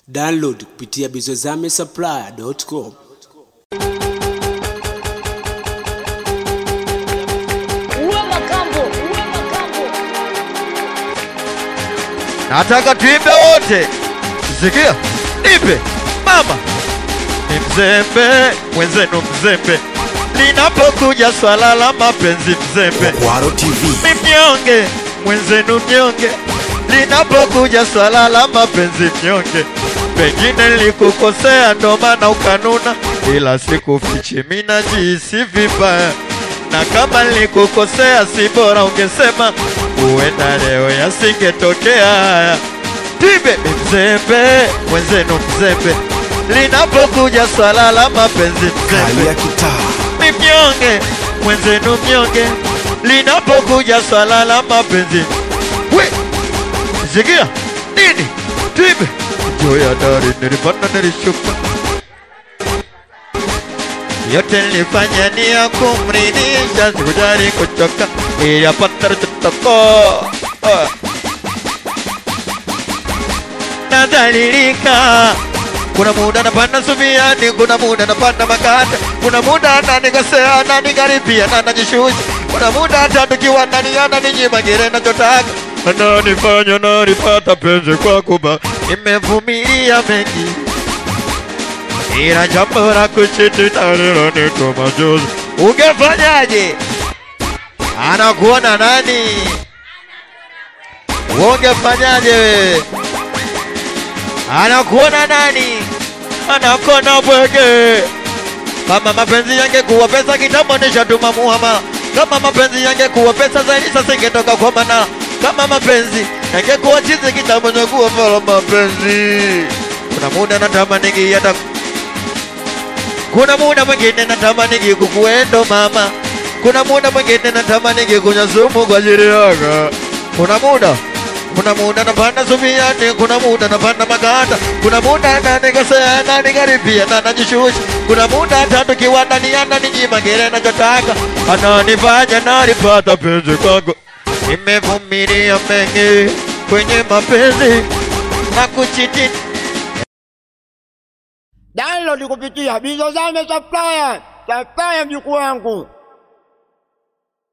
Download kupitia bizozamesupplier.com. Uwe makambo, uwe makambo. nataka tuimbe wote. Sikia, nipe mama, ni mzembe mwenzenu, mzembe linapokuja swala la mapenzi, mzembe Kwaro TV. ni mnyonge mwenzenu, mnyonge linapokuja swala la mapenzi, mnyonge. Pengine nilikukosea ndo maana ukanuna, ila sikufichi, mimi najihisi vibaya na kama nilikukosea, si bora ungesema, huenda leo yasingetokea haya. Tibe ni mzembe mwenzenu, mzembe linapokuja swala la mapenzi, mzembe Kalia kitaa. ni mnyonge mwenzenu mnyonge linapokuja swala la mapenzi we sikia nini tibe juu ya dari nilipanda nilishuka yote nilifanya ni ya kumridhisha sikujali kuchoka ili apata tutoko nadhalilika kuna muda napanda subiani, kuna muda napanda makata, kuna muda ananikosea ananikaribia na najishusha, kuna muda hata tukiwa ndani ananinyima kile nachotaka, ananifanya nalipata penzi kwa kuba, nimevumilia mengi ila jambo la kushindana lilonipa machozi. Ungefanyaje? Anakuona nani? Ungefanyaje wewe? anakuona nani? Anakuona bwege. Kama mapenzi yangekuwa pesa kitambo nishatuma muhama. Kama mapenzi yangekuwa pesa zaidi sasa ingetoka kwa mana. Kama mapenzi yangekuwa chizi kitambo ningekuwa fala mapenzi. Kuna muda natamani hata kuna muda mwingine natamani kukuendo mama. Kuna muda mwingine natamani kunywa sumu kwa ajili yako. Kuna muda kuna muda napanda subiani, kuna muda napanda maganda, kuna muda nanikosea nanikaribia na najishusha, kuna muda hata tukiwa ndani ananinyima kile nachotaka, ananifanya nalipata penzi kwako. Nimevumilia mengi kwenye mapenzi na kuchiti Download kupitia Bizozame Supplier. Supplier mjukuu wangu.